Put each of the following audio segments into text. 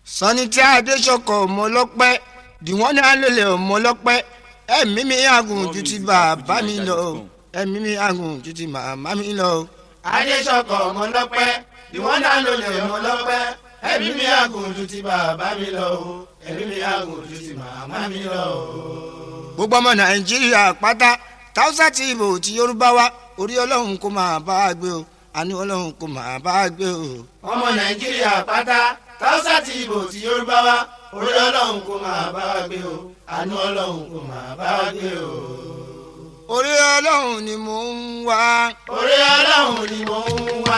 sanni tí adéṣọkọ ọmọlọpẹ dìwọ́n ní alẹ́lẹ̀ ọmọlọpẹ ẹ̀mí mi àgùn ju ti bàbá mi lọ ẹ̀mí mi àgùn ju ti màmá mi lọ. adéṣọkọ ọmọlọpẹ ìwọ́n náà ló lè ọmọlọpẹ ẹ̀mí mi àgùn ju ti bàbá mi lọ o ẹ̀mí mi àgùn ju ti màmá mi lọ o. gbogbo ọmọ nàìjíríà pátá táwùsà tí ìbò tí yorùbá wá orí ọlọ́run kó máa bá a gbé o àní ọlọ́run kó máa bá a gbé o. ọmọ nàìjíríà pátá táwùsà tí ìbò tí yorùbá wá orí ọlọ́run kó máa bá wa gbé o àánú ọlọ́run kó máa bá wa gbé o. orí ọlọ́run ni mò ń wá. orí ọlọ́run ni mò ń wá.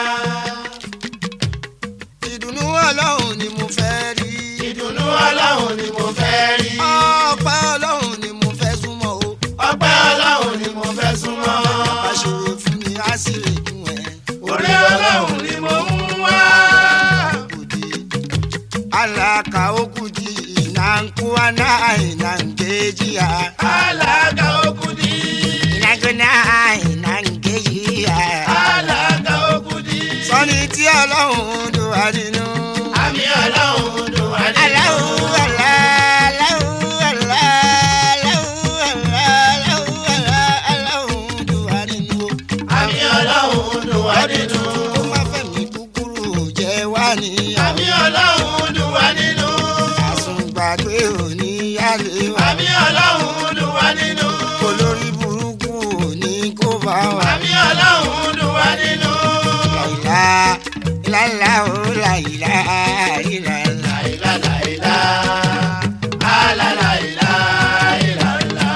ìdùnnú ọlọ́run ni mo fẹ́ rí. ìdùnnú ọlọ́run ni mo fẹ́ rí. ọpẹ́ ọlọ́run ni mo fẹ́ súnmọ́ o. ọpẹ́ ọlọ́run ni mo fẹ́ súnmọ́. àṣírí fún mi á sì rè fún ẹ. orí ọlọ́run ni mo ń wá. kudi alaka okudi inankuana inangejia alága okudi. inagona inangejia alága okudi. sọni tí ọlọ́run dùn wá nínú. àmì ọlọ́run dùn wá nínú. aláwo alá aláwo alá aláwo alá aláwo alá aláwo dùn wá nínú. àmì ọlọ́run dùn wá nínú. ó má fẹ̀mí kúkúrú jẹ́ wá níyàwó. àmì ọlọ́run dùn wá nínú. àsùngbàgbé òní yálé wa. àmì ọlọ́run dùn wá nínú. olórí burúkú òní kó bá wa. àmì ọlọ́run dùn wá nínú. láìlá ìlàlá ó láìlá ìlàlá. láìlá láìlá alálàìlá ìlàlá.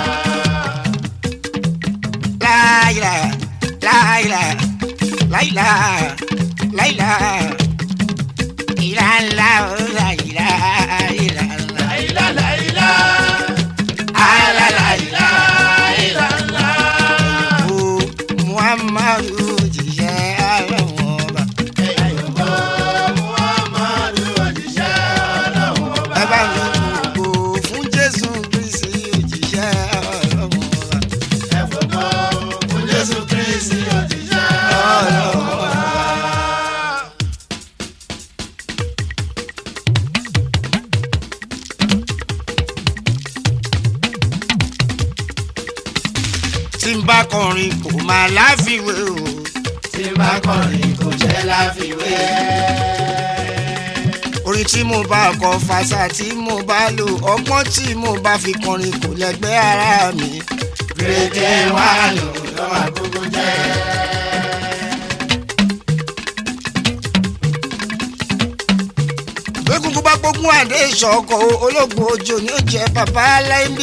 láìlá láìlá láìlá láìlá ìlàlá ó láìlá ìlàlá. láìlá láìlá alálàìlá ìlàlá. o muhammadu jíṣẹ́ àlọ́wọ́ ọba. Ẹ̀yìnbó Muhammadu òjíṣẹ́ ọlọ́run ọba. ẹ bá mi gbogbo fún jésù kristi òjíṣẹ́ ọlọ́wọ́ ọba. Ẹ̀fọ́gbọ́ fún Jésù Kírísì òjíṣẹ́ ọlọ́run ọba. tí n bá kọrin kò máa láfiwé o. Tí n bá kọrin kò jẹ́ láfiwé. orin tí mo bá kọ fàṣà tí mo bá lò ọgbọ́n tí mo bá fi kọrin kò lẹ́gbẹ́ ara mi. Gírèdè wà lò ló máa gbogbo jẹ́. gbẹ́gungun bá gbógun àdé ìṣọ̀kọ̀ ológun ojú ni ó jẹ́ bàbá aláìbí.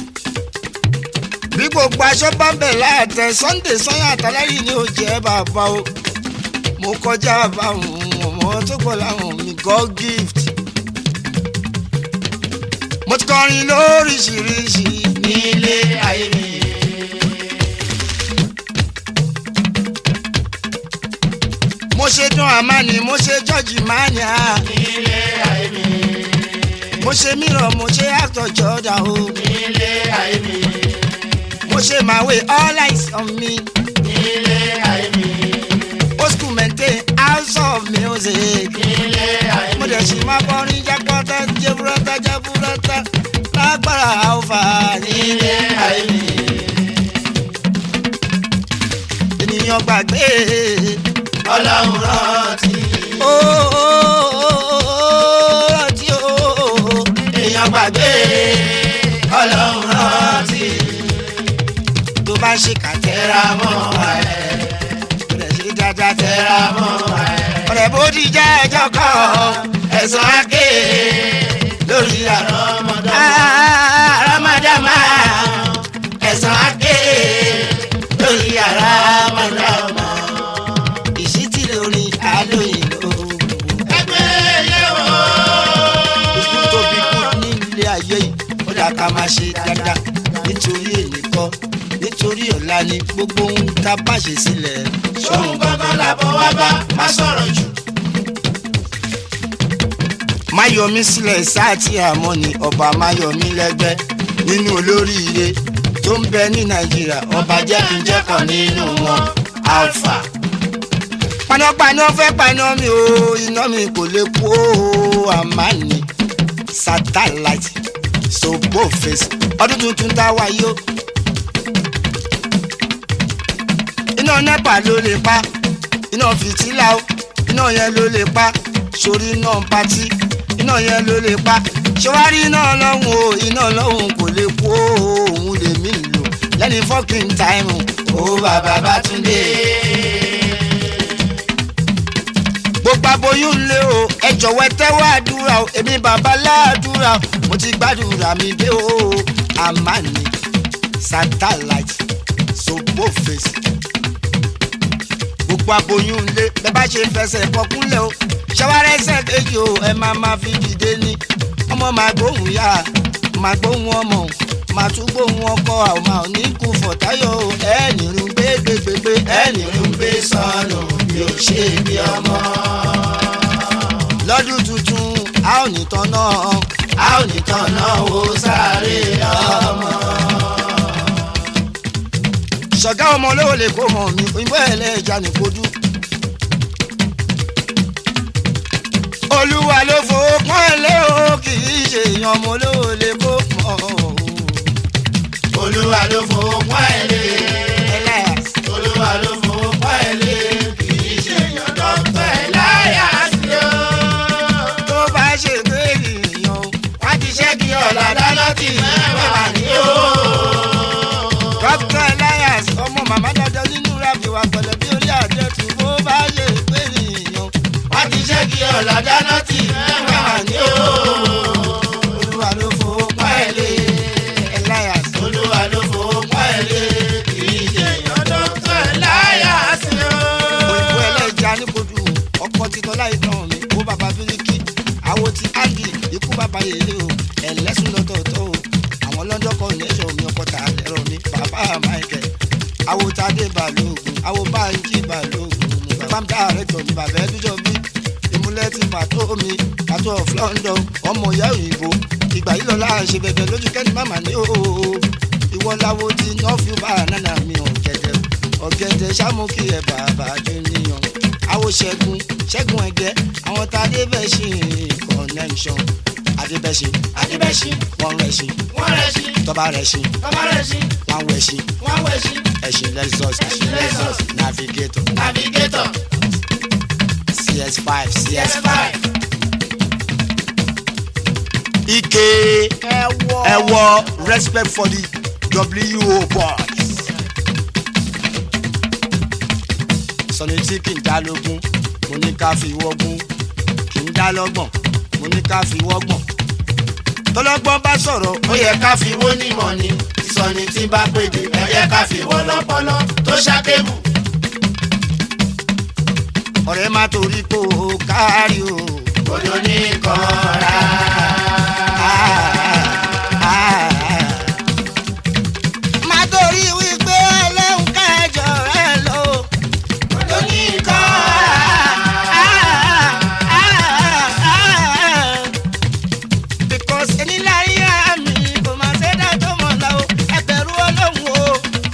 bí gbogbo aṣọ bá bẹ̀ láàtẹ sunday sanya àtàlẹ́yìn ni ó jẹ́ bàbá o. mo kọjá báwọn ọmọ tó gbọ́ láwọn mi god gift. mo ti kọrin lóríṣiríṣi Nílé ayé mi. mo ṣe dún àmàní mo ṣe jọ́ọ̀jì mania Nílé ayé mi. mo ṣe mìíràn mo ṣe actor jọ́dá o Nílé ayé mi. mo ṣe my way all eyes on me Nílé ayé mi. old school maintain house of music Nílé ayé mo mi. dẹ̀ ṣì máa kọrin jákọ́tà jẹ́búrẹ́tà jẹ́búrẹ́tà lágbára àwòfà Nílé ayé mi. ènìyàn gbàgbé Ọlọ́run rántí. ó rántí ó Èèyàn gbàgbé. Ọlọ́run rántí. tó bá ṣe kàtẹ́ Tẹ́ra mọ́ ẹ̀. mo dẹ̀ ṣe dáadáa tẹ́ Tẹ́ra mọ́ ẹ̀. ọ̀rẹ́ bó ti jẹ́ ẹjọ́ kan Ẹ̀sán àké lórí àrọ́mọdọ́mọ. aramadama Ẹ̀sán àké lórí àrọ́mọdọ́mọ. ìṣítí lórí alóyìnbó Ẹgbẹ́ yẹ̀wò. ìṣú tó bí kú nílé ayé yìí ó dà ká máa ṣe dáadáa nítorí èyí kọ́ nítorí ọ̀la ni gbogbo ohun tá a bá ṣe sílẹ̀ Ṣóhun gangan làbọ̀ wá bá má sọ̀rọ̀ jù. má yọ mí sílẹ̀ sáàtì àmọ́ ni ọba má yọ mí lẹ́gbẹ́ nínú olóríire tó ń bẹ ní nàìjíríà ọba jẹ́ kí n jẹ́ kan nínú wọn alpha. panápaná fẹ́ paná mi o iná mi kò lè kú o àmàní satellite sobo face ọdún tuntun tá a wá yó. iná nepa ló lè pa iná fìtílà ó iná yẹn ló lè pa sórí iná patí iná yẹn ló lè pa ṣọwárí iná lọ́hùn o iná lọ́hùn kò lè kú o, òun lèmi lò lẹ́ni fọ́kìn táìmù ó bàbá Bátúndé. gbogbo aboyún lé o ẹ jọ̀wọ́ ẹ tẹ́wọ́ àdúrà o èmi bàbá láàdúrà o mo ti gbàdúrà mi dé o àmàní satellite sobo face gbogbo aboyún lé bẹ́ẹ̀ bá ṣe fẹsẹ̀ kọkúnlẹ̀ o ṣàwárẹ̀ ẹsẹ̀ kejì o ẹ máa ma fi dìde ní ọmọ máa gbóhùn yá máa gbóhùn ọmọ máa tún gbóhùn ọkọ àwọn máa ní kú fọ̀táyọ̀ o ẹ nìrún gbégbégbé ẹ ẹnì ń gbé sọnù bí ó ṣe bí ọmọ. lọ́dún tuntun a ò ní tán náà. a ò ní tọ̀nà wo sáré ọmọ. ṣọ̀gá ọmọ olówó lè kó mọ̀ mi òyìnbó ẹlẹ́ja ní kojú. olúwa ló fowó pọ́n ẹ lé o kì í ṣe èèyàn ọmọ olówó lè kó mọ̀ o. olúwa ló fowó pọ́n ẹ lé. Elias, olúwa ló fowó pọ́n ẹ lé. kì í ṣe èèyàn dọ́kítà ẹ̀ láyà sí o. tó bá ṣe pé èèyàn o, wọ́n ti ṣẹ́gi ọ̀la dáná tì mẹ́wàá ní o. dókítà Elias ọmọ màmá dandan nínú rábì wa pẹ̀lẹ́ bí orí àjẹtù bó bá ṣe pé èèyàn o, wọ́n ti ṣẹ́gi ọ̀la dáná tì mẹ́wàá ní o. olúwa ló fowó pọ́n ẹ lé Elias. olúwa ló fowó pọ́n ẹ lé. kì í ṣe èèyàn dọ́kítà ẹ̀ láyà sí o. òyìnbó ẹlẹ́ja níkojú ọkọ̀ títọ́ láì tán mi kó bàbá bíríkì àwo ti áńgì ikú bàbá yèlé o ẹlẹ́sùn lọ́tọ̀ọ̀tọ̀ o àwọn lọ́jọ́ kan nẹ́sọ̀ mi ọkọ̀ tà lẹ́rọ mi bàbá michael àwo tadé balógun àwo báńkì balógun mo bàbá mi dáhàrẹ́ tọ̀ mi bàbá ẹdújọ́ bí ìmúlẹ̀ ti pàtó mi pàtó of london ọmọ ìyá òyìnbó ìgbà yìí lọ́la ṣe bẹ̀bẹ̀ lójú kẹ́ni màmá ní o ìwọ láwo ti nọ́ọ̀fù bá nánà mi ọ̀gẹ̀dẹ̀ ọ̀gẹ̀dẹ̀ sámúkì ẹ̀ bàbá júníyàn àwo ṣẹ́gun ṣẹ́gun ẹ̀gẹ́ àwọn tá a dé bẹ́ẹ̀ ṣe connection adébẹ́ṣe adébẹ́sí wọ́n rẹ̀ ṣe wọ́n rẹ̀ sí tọ́ba rẹ̀ ṣe ọmọ rẹ̀ sí wọ́n wẹ̀ ṣe wọ́n wẹ̀ sí ẹ̀ṣin lexus Ẹṣin Lexus. navigator navigator cs5 cs5 cs5 ike ẹwọ respect for the wo boys. sọ̀ni tí kì í dá lógún mo ní ká fi wọ́gbọ́n kì í dá lọ́gbọ̀n mo ní ká fi wọ́gbọ̀n. tọ́lọ́gbọ́n bá sọ̀rọ̀ ó yẹ ká fi wó nímọ̀ ni ìsọ̀ni tí bá péde ẹ yẹ ká fi wó lọ́pọlọ tó ṣàkébù. ọ̀rẹ́ má torí pé o kárí o. odò ní kọ́ra. má torí wípé ẹlẹ́hùn kẹjọ rẹ lọ. odò ní kọ́ra. because ẹni láyé àmì kò máa ṣe dá tó mọ̀ lọ o ẹbẹ̀rù ọlọ́run o.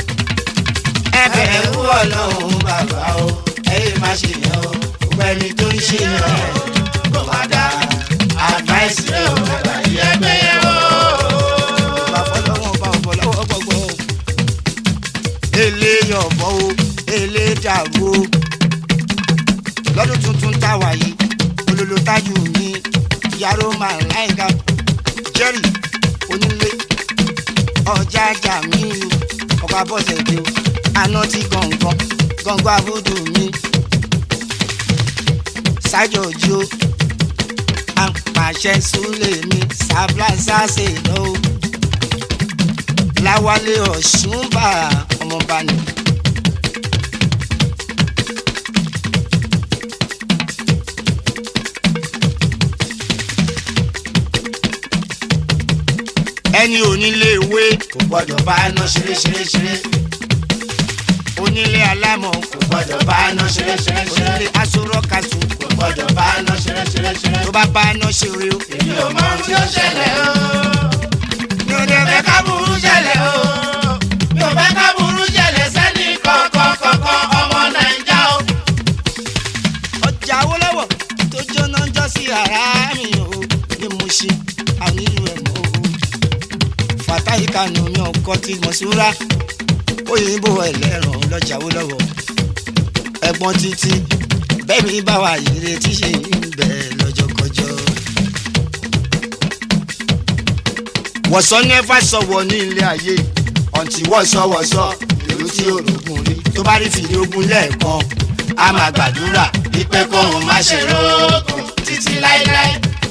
ẹbẹ̀rù ọlọ́run bàbá o ẹ̀yẹ má ṣe yẹn o gbogbo ẹni tó ń ṣe yẹn kò má dá advice rẹ o bàbá yẹ gbé yẹn o. bá fọlọ́wọ́n bá ọ̀bọ̀ lọ́wọ́ gbọ́gbọ́ o. èlé yọ̀bọ̀ o èlé dàrú o. lọ́dún tuntun táwa yìí olólo tájú mi yàrá máa láìka jerry onílé ọjà ajá mi o ọkọ̀ abọ́sẹ̀ dé o àná ti gàngàn gàngàn abúdù mi ṣájọ ojú o àpàṣẹ súlẹ̀ mi sábláṣá ṣe lọ́wọ́ láwálé ọ̀ṣunbà ọmọọba ni. ẹni onílé ìwé kò gbọ́dọ̀ bá iná ṣeré ṣeré ṣeré onílé alámọ̀ kò gbọ́dọ̀ bá iná ṣeré ṣeré ṣeré onílé aṣọ́rọ́kàṣù kò gbọ́dọ̀ bá iná ṣeré ṣeré ṣeré. tó bá bá iná ṣeré o. èmi ò mọ ohun tí ó ṣẹlẹ̀ o. ní o dé mi ò fẹ́ ká burú ṣẹlẹ̀ o. mi ò fẹ́ ká burú ṣẹlẹ̀ sẹ́ni kọ̀ọ̀kan kọ̀ọ̀kan ọmọ nàìjà o. ọjà Awólọ́wọ̀ tó jóná jọ sí ara mi o. táyíká nù mí ọkọ tí mo súra òyìnbó ẹlẹ́rọ̀ lọ́jà ó lọ́wọ́ ẹ̀gbọ́n títí bẹ́ẹ̀ mi bá wà yìí tí ṣe ń bẹ̀ lọ́jọ́kọjọ́. wọ̀sán nẹ́fà sọ̀wọ́ ní ilé ayé ọ̀ǹtí wọ̀sọ̀wọ̀sọ̀ èrò tí orogún rí tó bá rí fìdí ogun lẹ́ẹ̀kan a máa gbàdúrà ìpè kóhun má ṣe rógùn títí láéláé.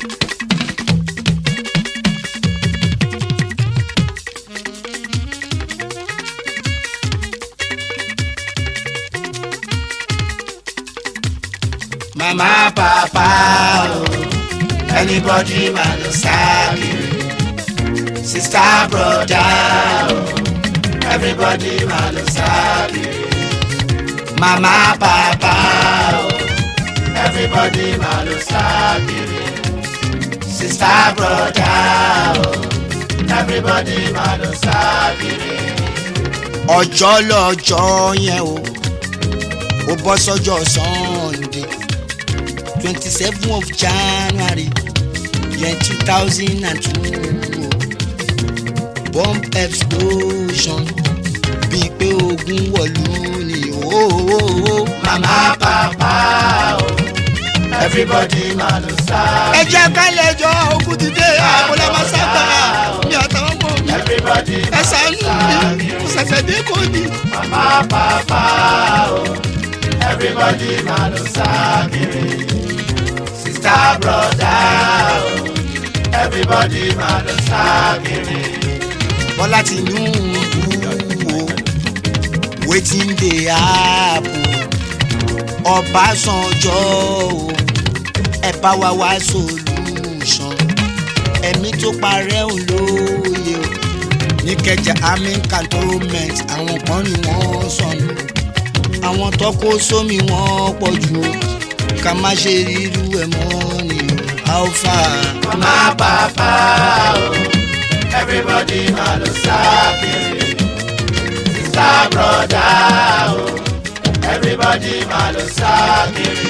màmá papa o anybody ma lo sáàbì sista broda o everybody ma lo sáàbì mama papa o everybody ma lo sáàbì sista broda o everybody ma lo sáàbì. ọjọ́ lọ́jọ́ yẹn o ó bọ́ sọ́jọ́ sunday twenty seven of january year two thousand and two bomb explosion bíi pé ogun wọ̀lú ni ooo. mama papa o everybody ma lo sáàbì. ẹ jẹ́ ká lẹ́jọ́ ogun ti dé àbúlé máa sábà mi àtàwọn ọmọ mi everybody ma ẹ lo ṣàánú mi sáàbì. kò ṣẹ̀ṣẹ̀ dé kò ní. Mama papa o, everybody ma lo sáàkiri. Sista broda o, everybody ma lo sáàkiri. bọ́lá ti nú wo wetin dey happen ọbásanjọ́ o ẹ bá wa wá solution ẹ̀mí tó parẹ́ òun lóye o ní kẹjà army cantonment àwọn kan ni wọ́n sọnù àwọn tó kó sómi wọ́n pọ̀ jù o ká má ṣe rírú ẹ̀ mọ́ ni o alpha. Mama papa o, everybody ma lo sáàkiri. Sista broda o, everybody ma lo sáàkiri.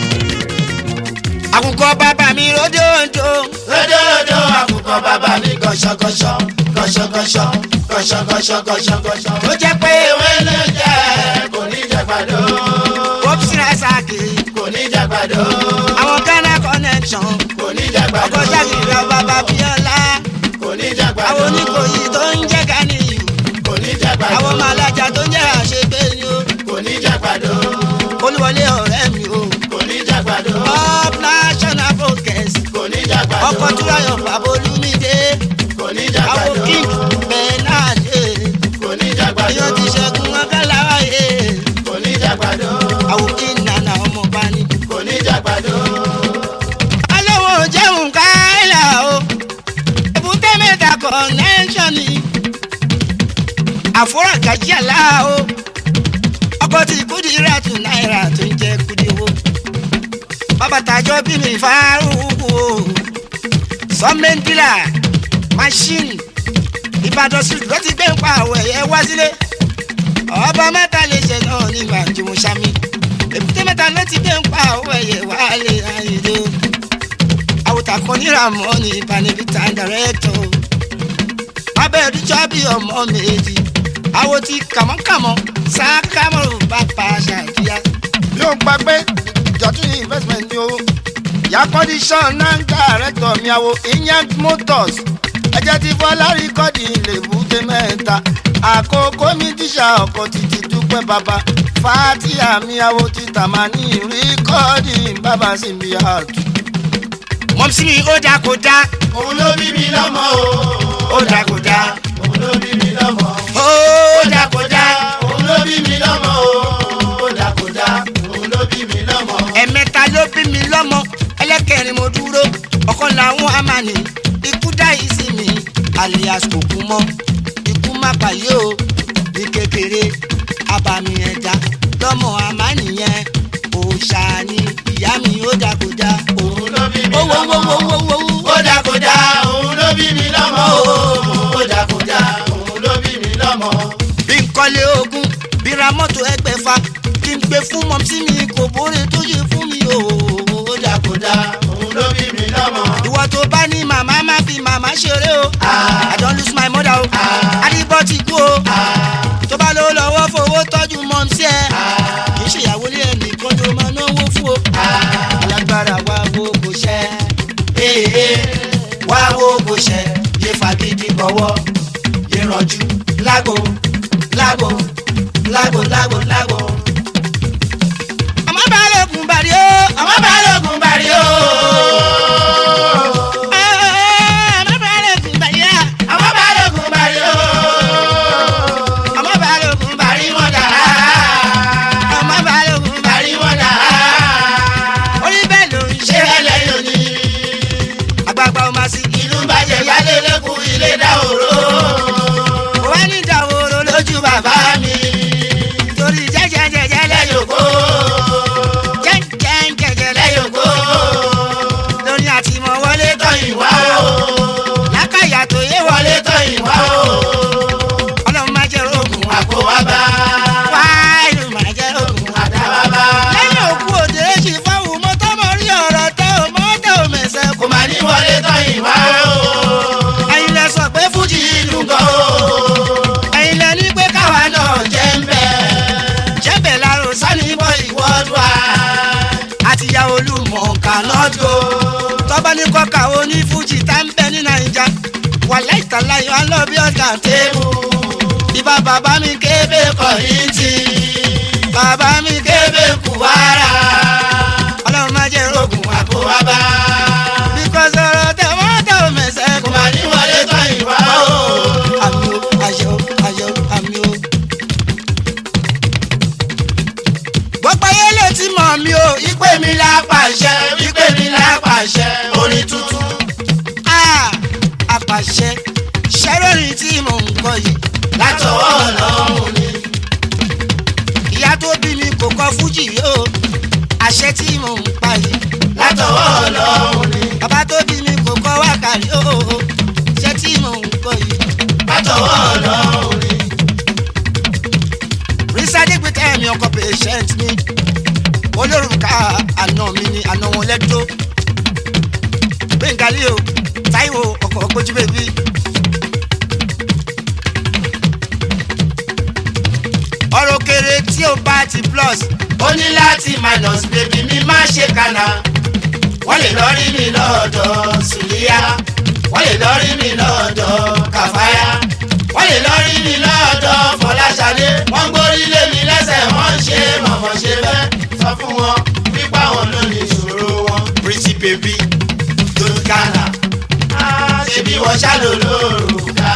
àkùkọ bàbá mi ròdòdò. Lódòdó àkùkọ bàbá ní gọ̀ṣọ̀gọ̀ṣọ̀ gọ̀ṣọ̀gọ̀ṣọ̀ gọ̀ṣọ̀gọ̀ṣọ̀ gọ̀ṣọ̀gọ̀ṣọ̀. tó jẹ́ pé ewé ló jẹ́ kò ní jẹ́ gbàdó. popsi rasaki kò ní jẹ́ gbàdó. àwọn ghana connection kò ní jẹ́ gbàdó. ọkọ̀ ṣàkìlọ̀ bàbá bíọ́lá kò ní jẹ́ gbàdó. àwọn oníkòyí tó ń jẹ́ ganiyu kò ní jẹ́ gbàdó. àwọn màlájà tó ń jẹ́ àṣegbè ni o kò ní jẹ́ gbàdó. olúwọlé ọ̀rẹ́ mi o kò ní jẹ́ gbàdó. up national focus kò ní jẹ́ gbàdó. ọkọ̀ túráyọ̀ babolúmídé kò ní jẹ́ àwọn gbàdó. king bernade kò ní jẹ́ gbàdó. èèyàn ti ṣẹ́gun ọ̀gálàwáyé kò ní jẹ́ gbàdó. àwọn king nana ọmọ bani. kò ní jẹ́ gbàdó. alówó jẹun káyà o èbúté mẹ́ta connection ni àfúràgàjì àlá o ọkọ tí kúdìrà tù náírà tó ń jẹ kúdìwó bàbá tàjọ bí mi fárúkú o sọmẹndìlà machine ìbàdàn street ló ti gbé ń pa àwọ̀ ẹ̀yẹ wá sílé ọba mẹ́ta lè ṣe náà nígbà tí mo ṣàmì èbúté mẹ́ta ló ti gbé ń pa àwọ̀ ẹ̀yẹ wá lé ayédè o àwòtà kan níra mọ́ ní panibita director abẹ́ ìdíjọ́ bí ọmọ méjì àwọ̀ ti kàmọ́kàmọ́ sákàmọ́ bàbá ṣàkíyà. yóò gba pé ìjọtún investment ni o yà condition náà director mi àwọ̀ inyant motors ẹjẹ́ ti fọlá rìkọ́dì lèbúté mẹ́ta àkókò mi tíṣà ọkọ̀ títí dúpẹ́ bàbá fatia mi àwọ̀ títà máa ní rìkọ́dì bàbá sí mi àtú mọ̀mísí ni ó dáa kó dáa. òun ló bí mi lọ́mọ o. ó dáa kó dáa. òun ló bí mi lọ́mọ. ó dáa kó dáa. òun ló bí mi lọ́mọ o. ó dà kó dá. òun ló bí mi lọ́mọ. ẹ̀mẹ́ta ló bí mi lọ́mọ ẹlẹ́kẹrin mo dúró ọ̀kan làwọn amani ikú dá yìí sí mi alias kò kú mọ́ ikú má pàyé o ní kékeré abàmì ẹ̀dá lọ́mọ amani yẹn òòṣà ni ìyá mi ó dáa kó dáa. òun ló bí mi owó lọ́mọ. owó owó owó owó. ó dà kó dá. òun ló bí mi lọ́mọ o. ó dà kó dá. òun ló bí mi lọ́mọ. bí n kọ́lé ogún bí ra mọ́tò ẹgbẹ̀fà kí n gbé fún mọ́mísí mi kò bóre tó yẹ fún mi o. ó dà kó dá. òun ló bí mi lọ́mọ. ìwọ tó bá ní màmá má fi màmá ṣeré o. Ah. I don lose my mother o. wá wo kò ṣẹ yé fagídí gbọ́wọ́ yé rànjú lágbo lágbo lágbo lágbo lágbo. ọmọ balógun bàrí o. ọmọ balógun bàrí o. ọmọ balógun bàrí o. ọmọ balógun bàrí o. ọmọ balógun bàrí bàrí wọn dà. ọmọ balógun bàrí bàrí wọn dà. orí bẹ́ẹ̀ ló ń ṣé ṣe. ẹlẹ́yìn òní. àgbààgbà ọmọ sí. ìlú bàjẹ́ yálé lẹ́kùn ilé dá òró. kò wá ní ìdáwòrò lójú bàbá bàbá mi torí jẹ́jẹ́jẹ́jẹ́ lẹ́yìn lẹ́yòkó jẹ́jẹ́jẹ́jẹ́ lẹ́yìn lẹ́yòkó lórí àtìmọ̀ wọlé tán tọ́yìn wá o lákàyà tó yé wọlé wọlé tọ́yìn wá o ọlọ́run máa jẹ́ rògùn ògùn àkówábá wá ìlú máa jẹ́ rògùn. àdábábá lẹ́yìn òkú òde èjì fáwọn mọ́tò mọ́ rí ọ̀rọ̀ tẹ́ ò mọ́tò mẹ́sẹ̀ kù. kò má ní wọlé tọ́yìn wá o ẹ̀yin lẹ sọ pé fújì ìlú gan o ẹ̀yin lẹ ní pé káwa káwa náà jẹ́ ń bẹ̀ jẹ́bẹ̀ lárò sani bọ́ ìwọ wọ́dùá àtìyá olúmọ̀ cannot go tọ́ba ní kọ́ka oní fújì tá ń bẹ ní nàìjà wà láìta láyọ̀ á lọ bí ọ̀gá tébù ìbá bàbá mi kébé kọ̀ yìí kọ̀yìntì bàbá mi kébé kébé kùwárà ọlọ́run máa jẹ́ rògùn ògùn àkówábá because ọ̀rọ̀ tẹ mọ́tò mẹ́sẹ̀ kò kù. má ní wọlé tọ́yìn wá o. àmì o àyẹ̀ o àyẹ̀ o àmì o. gbogbo ayé lè ti mọ̀ mi o ìpè mi la pàṣẹ ìpè mi la pàṣẹ orin tuntun Ah, apàṣẹ ṣẹ́rọ̀rìn tí mò ń kọ yìí. látọwọ́ ọlọ́run ni ìyá tó bí mi kò kọ fújì yìí o àṣẹ tí mò ń pa yìí. látọwọ́ ọlọ́run ni bàbá tó bí mi kò kọ wákàrí o ṣẹ́ tí mò ń kọ yìí. látọwọ́ ọlọ́run ni rísádé gbé tẹ́ẹ̀mí ọkọ̀ patient mi olórùka àná mi ni àná wọn lẹ́dọ́ gbẹ̀ngàlí o táíwò ọkọ̀ ọgbójú bèbí. ọ̀rọ̀ kéré tí o bá ti plus ó ní láti minus baby mi má ṣe kànà wọ́n lè lọ rí mi lọ́dọ̀ sùlíyà wọ́n lè lọ rí mi lọ́dọ̀ kàfáyà wọ́n lè lọ rí mi lọ́dọ̀ fọláṣadé wọ́n gbórí lé mi lẹ́sẹ̀ wọ́n ń ṣe mọ̀mọ́ ṣe bẹ́ẹ̀ sọ fún wọn pípa wọn ló ní ìṣòro wọn pretty baby tó ń kànà ṣe bí wọ́n ṣàlò lóru ká.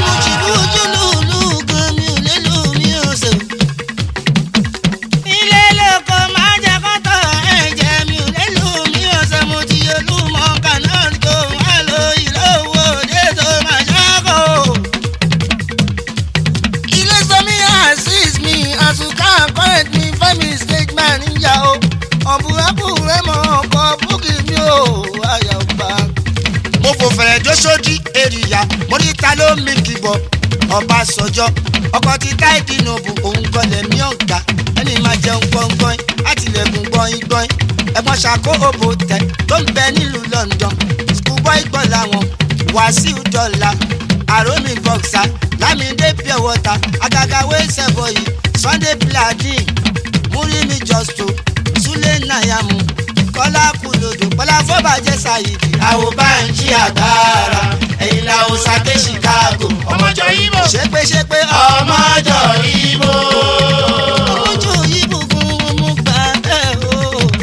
ilé lóko máa jẹ kọ́tọ̀ ẹ̀jẹ̀ mi ò lélù mi ò ṣe mo ti olúmọ kanáà tó wà ló ìlú owó òde tó máa ṣàkó. ilé sọmi assist me àsùká correct me five mistake man níyà o ọ̀bùrẹ́bù rẹ̀ mọ̀ ọkọ̀ búkì mi ò àyà ọba. mo fò fẹ̀rẹ̀ jó sódì èrìyà mo rí ta ló mi kìbọ̀ ọbàṣọjọ́ ọkọ̀ ti táìdì nòbù òun kọlẹ̀ mí ọ̀gá ẹni máa jẹun gbọ̀ngbọ̀n àtìlẹ́kùn gbọ̀nyìn gbọ̀nyìn ẹ̀gbọ́n ṣàkó òbò tẹ̀ tó ń bẹ nílùú London schoolboy gbọ́ làwọn wàsíù dọ́là àrómì boxer lámìdé pure water àgàgà wẹ́sẹ̀ bọ̀yì Sunday pladin múrímì justo súlẹ̀ nàyàmù kọ́lá kùlòdò kọ́lá fọ́bàjẹ́ ṣàyìdì àwò báńkì àgbára ẹ̀yìn làwọn sàké chicago ọmọjọ ibo ṣépéṣépé ọmọjọ ibo ojú ìbùkún mú gbàgbé o.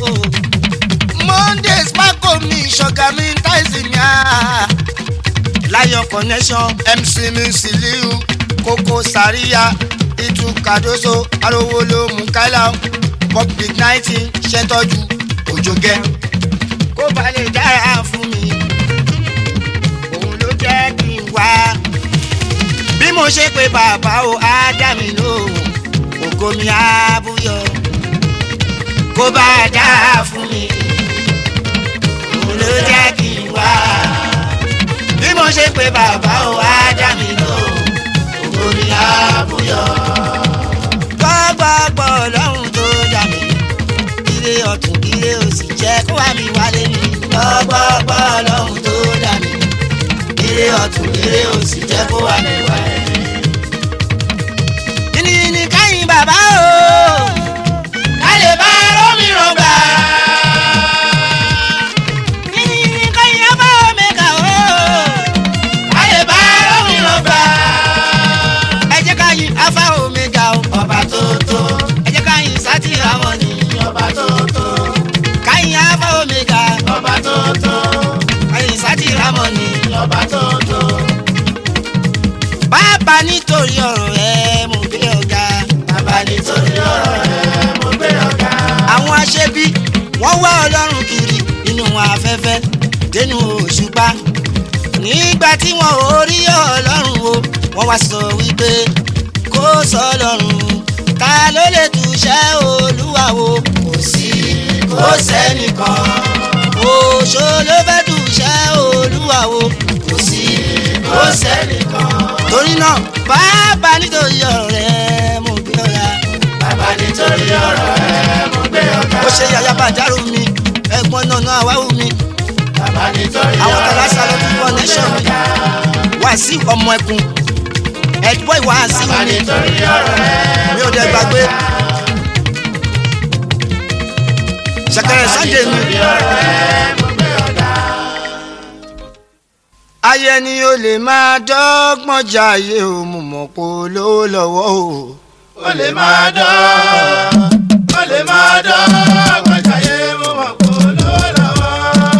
monday sparko mi ṣọ̀gá mi táìsì mi á. lion connection mc mi siliu koko saria itu kadoso arówóló mukaila public nineteen ṣètọ́jú òjògẹ́. kó ba lè dára fún mi òun ló jẹ́ kí n wá bí mo ṣe pé bàbá o á dá mi lóhùn ògo mi á búyọ kó bá a dá fún mi òun ló jẹ́ kí n wá bí mo ṣe pé bàbá o á dá mi lóhùn ògo mi á búyọ. gbọ́gbọ́gbọ́ lọ́hùn tó dá mi ire ọ̀tún ire òsì jẹ́ kó wá mi wálé mi gbọ́gbọ́gbọ́ lọ́hùn tó dá mi ire ọ̀tún ire òsì jẹ́ kó wá mi wálé mi yìnyín káyìn bàbá o. ká lè bá rómìíràn gbà yìnyín káyìn bàbá nítorí ọ̀rọ̀ ẹ mo gbé ọ̀gá. bàbá nítorí ọ̀rọ̀ rẹ̀ mo gbé ọ̀gá. àwọn aṣebi wọ́n wá ọlọ́run kiri nínú afẹ́fẹ́ dénú òṣùpá nígbà tí wọn ò rí ọlọ́run o wọ́n wá sọ wípé kó sọ ọlọ́run ta ló lè túṣẹ́ olúwa o kò sí kò sẹ́nìkan òṣò ló fẹ́ túṣẹ́ olúwa o kò sí kò sẹ́nìkan. torí náà bàbá nítorí ọ̀rọ̀ rẹ mo gbé ọ̀la bàbá nítorí ọ̀rọ̀ rẹ̀ mo gbé ọ̀gá. ó ṣe yàyà bàjárò mi ẹ̀gbọ́n náà náà wáwù mi bàbá nítorí àwọn ọ̀rọ̀ kan lásán ló rẹ̀ fi mo wọ gbé nation mi ọ̀gá. wá sí ọmọ ẹkùn ẹ̀dbọ́ ìwà sí bàbá mi nítorí ọ̀rọ̀ rẹ̀ mi ò dẹ̀ gbàgbé ṣẹ̀kẹ̀rẹ̀ sunday mi. nítorí ọ̀rọ̀ rẹ̀ mo gbé ọ̀gá. ayé ni o lè máa dọ́gbọ́n jayé o mo mọ̀ pé olówó lọ́wọ́ o. ó lè máa dán ó lè máa dán gbọ̀njáyé mo mọ̀ kó lówó lọ́wọ́.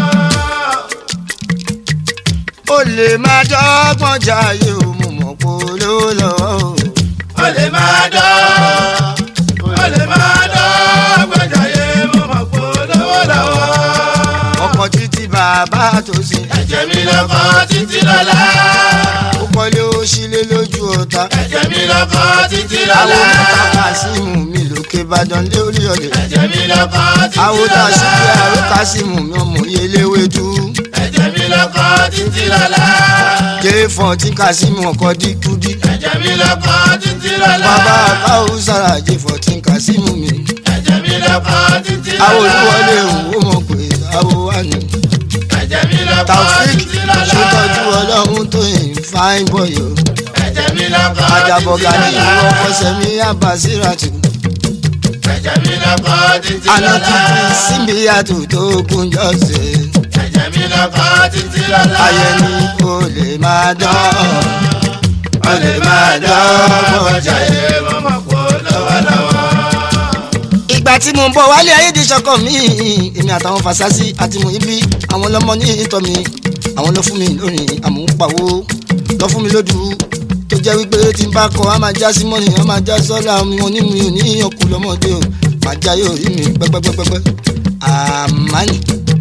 o lè máa dọ́gbọ́n jayé o mo mọ̀ pé olówó lọ́wọ́ o. ó lè máa dán ó lè máa dán gbọ̀njáyé mo mọ̀ kó lówó lọ́wọ́. ọkọ̀ títí bàbá tó sin. ẹ̀jẹ̀ mi lọ́kọ́ títí lọ́la. ó kọ́lé ó sílé lójú ọ̀tá. ẹ̀jẹ̀ mi lọ́kọ́ títí àwọn lọ́la. mẹ́ta kásímù mi lókè ìbàdàn lé orí ọ̀lẹ̀. ẹ̀jẹ̀ mi lọ́kọ́ títí àwọn tá a lọ́la. ṣe bí àrò kásímù mi ọmọ yẹlẹ́wé tú. ẹ̀jẹ̀ mi lọ́kọ́ títí lọ́la. jẹ́ fọ̀tí kásímù ọkọ̀ díkúdí. ẹ̀jẹ̀ mi lọ́kọ́ títí lọ́la. bàbá káwù sára jẹ́ fọ̀tí kásímù mi. ẹ̀jẹ̀ mi lọ́kọ́ títí lọ́la. àwọn olúwọlé òwò mọ̀ pé àwọn wà ní. ẹ̀jẹ̀ mi lọ́kọ́ taofik títí lọ́la. ṣètọ́jú ọlọ́run tó yìn fáin bọ̀yọ̀. ẹ̀jẹ̀ mi lọ́kọ́ àjàbọ̀gà ní títí ìwọ lọ́la. fọsẹ̀mí àbàsíràtù. ẹ̀jẹ̀ mi lọ́kọ́ títí àná lọ́la. títí síbi àtúntò kúnjọ́ sí. ẹ̀jẹ̀ mi lọ́kọ́ títí lọ́la. ayé ni kò lè máa dán. ó lè máa dán gbọ̀njáyé mo mọ̀ kó lówó lọ́wọ́. ìgbà tí mo ń bọ̀ wálé ayé di ṣọkọ mi èmi àtàwọn fasasi àti mo ibi àwọn lọmọ ní ìtọ́ mi àwọn lọ fún mi lórí àmúpawó lọ fún mi lódù tó jẹ́ wípé tí n bá kọ á máa já sí mọ́nì á máa já sọ́lá mi wọn ní mi ò ní ọkù lọ́mọdé o máa já yóò rí mi pẹ́pẹ́pẹ́pẹ́ àmánì.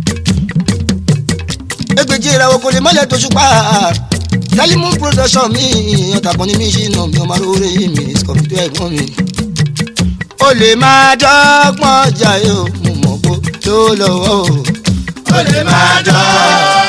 ẹgbẹ́jì ìràwọ̀ kò lè mọ́lẹ̀ tó ṣùpá tẹ́límù production mi ọ̀tàkùn ní mi ṣìnà mi ọmọ aróore mi scorpio ẹ̀gbọ́n mi o lè máa dọ́gbọ́n jayé o mo mọ̀ pé tó lọ́wọ́ o. ó lè máa dán